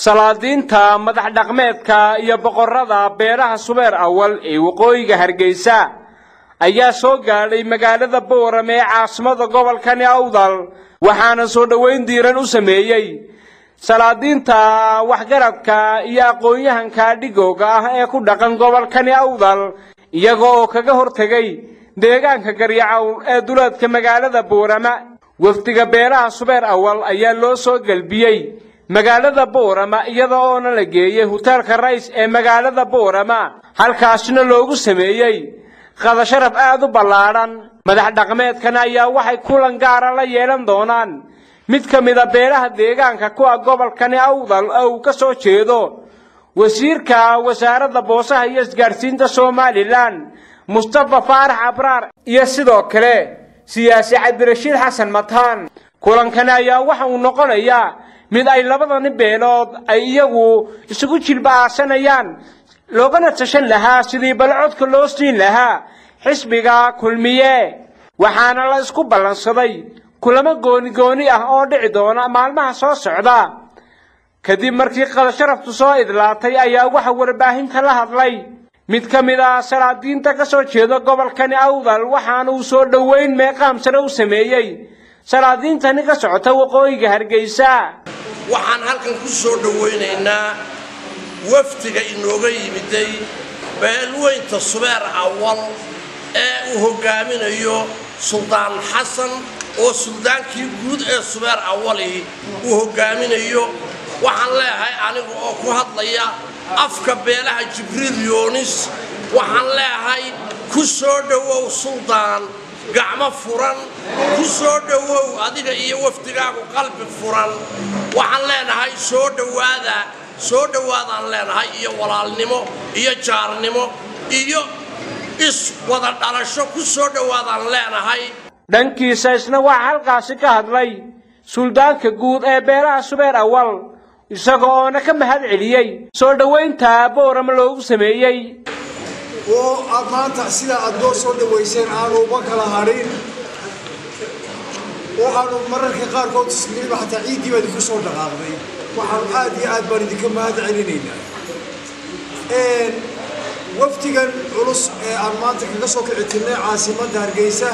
salaadiinta madax dhaqmeedka iyo boqorrada beelaha subeer awal ee waqooyiga hargeysa ayaa soo gaadhay magaalada boorame ee caasimada gobolkani awdal waxaana soo dhoweyn diiran u sameeyey salaadiinta waxgaradka iyo aqoon-yahanka dhigooga ah ee ku dhaqan gobolkani awdal iyaga oo kaga hortegay deegaanka garyacowl ee duleedka magaalada boorama wafdiga beelaha subeer awal ayaa loo soo gelbiyey magaalada boorama iyada oona la geeyey huteelka rays ee magaalada boorama halkaasina loogu sameeyey qadasharaf aad u ballaadhan madax dhaqmeedkan ayaa waxay kulan gaara la yeelan doonaan mid ka mida beelaha deegaanka kuwa gobolkani awdal oo uu ka soo jeedo wasiirka wasaaradda boosaha iyo isgaadhsiinta somalilan mustafa faarax abraar iyo sidoo kale siyaasi cabdirashiid xasan mataan kulankani ayaa waxa uu noqonayaa mid ay labadani beelood ay iyagu isugu jilba-aasanayaan loogana tashan lahaa sidii balcodka loo siin lahaa xisbiga kulmiye waxaana la isku ballansaday kulamo gooni gooni ah oo dhici doona maalmaha soo socda kadib markii qadasharaftu soo idlaatay ayaa waxa warbaahinta la hadlay mid ka mid ah salaadiinta ka soo jeeda gobolkani awdal waxaana uu soo dhoweyn meeqaam sare u sameeyey salaadiintani ka socota waqooyiga hargeysa waxaan halkan ku soo dhowaynaynaa wafdiga inooga yimiday beelweynta subeer awal ee uu hoggaaminayo suldaan xasan oo suldaankii guud ee subeer awali uu hoggaaminayo waxaan leeyahay aniga oo ku hadlaya afka beelaha jibriil yoonis waxaan leeyahay ku soo dhowow suldaan gacmo furan ku soo dhowow adiga iyo wafdigaagu qalbi furan waxaan leenahay soo dhowaada soo dhowaadaan leenahay iyo walaalnimo iyo jaarnimo iyo is wada dhalasho ku soo dhowaadaan leenahay dhankiisa isna waxaa halkaasi ka hadlay suldaanka guud ee beelaha subeer awal isaga oona ka mahad celiyey soo dhowaynta boorama loogu sameeyey oo aad maanta sidaa aad noo soo dhowayseen aanu uba kala hadhin waxaanu mararka qaarkood ismiriba xataa ciiddii baa idinku soo dhaqaaqday waxaanu aad iyo aad baan idinka mahad celinaynaa wafdigan culus ee aan maanta kaga soo kici tirnay caasimadda hargeysa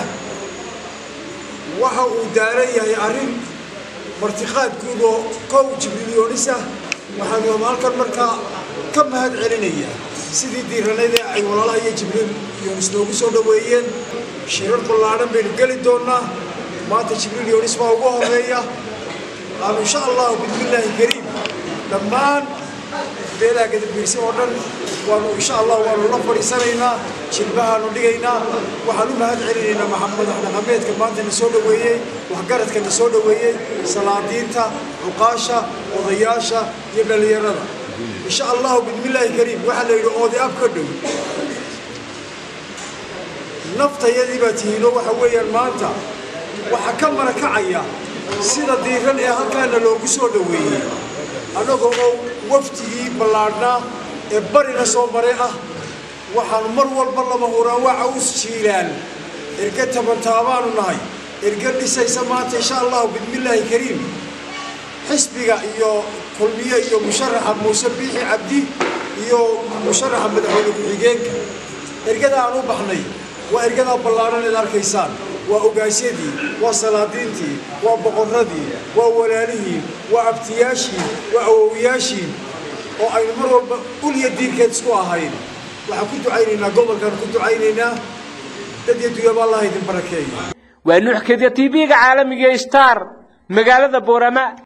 waxa uu daaran yahay arrin martiqaad guud oo kow jibriilyonis ah waxaanu halkan markaa ka mahad celinayaa sidii diiranaydee ay walaalaha iyo jibriil yoonis noogu soo dhoweeyeen shirar ballaadhan baynu geli doonnaa maanta jibriil yoonis baa ugu horeeya aanu insha allahu bismillaahi kariim dhammaan beelaha gadabiirsi oo dhan waanu insha allah waanu la fadhiisanaynaa jilbahaanu dhigaynaa waxaan u mahad celinaynaa maxamed dhaqameedka maanta na soo dhoweeyey waxgaradka na soo dhoweeyey salaadiinta cuqaasha odayaasha iyo dhallinyarada insha allahu bismillaahi kariim waxaa la yidhi oodi ab ka dhow naftayadii baa tihiino waxa weeyaan maanta waxaa ka marakacaya sida diiran ee halkaana loogu soo dhoweeyey annagoo oo wafdigii ballaadhnaa ee barina soo maray ah waxaanu mar walba lama huraan waa caws jiilaan erge tabantaabaanu nahay erge dhisaysa maanta insha allahu bismillaahi kariim xisbiga iyo kulmiye iyo musharaxa muuse biixi cabdi iyo musharaxa madaxweyne ku-xigeenka ergada aan u baxnay waa ergadaa ballaadhan eed arkaysaan waa ogaasyadii waa salaadiintii waa boqorradii waa walaalihii waa abtiyaashii waa awowiyaashii oo aynu mar walba ulya diinkeed isku ahayn waxaan ku ducaynaynaa gobolkaan ku ducaynaynaa dad iyo dunyaba allah idin barakeeya waa nuuxkeedya tv-ga caalamiga star magaalada boorama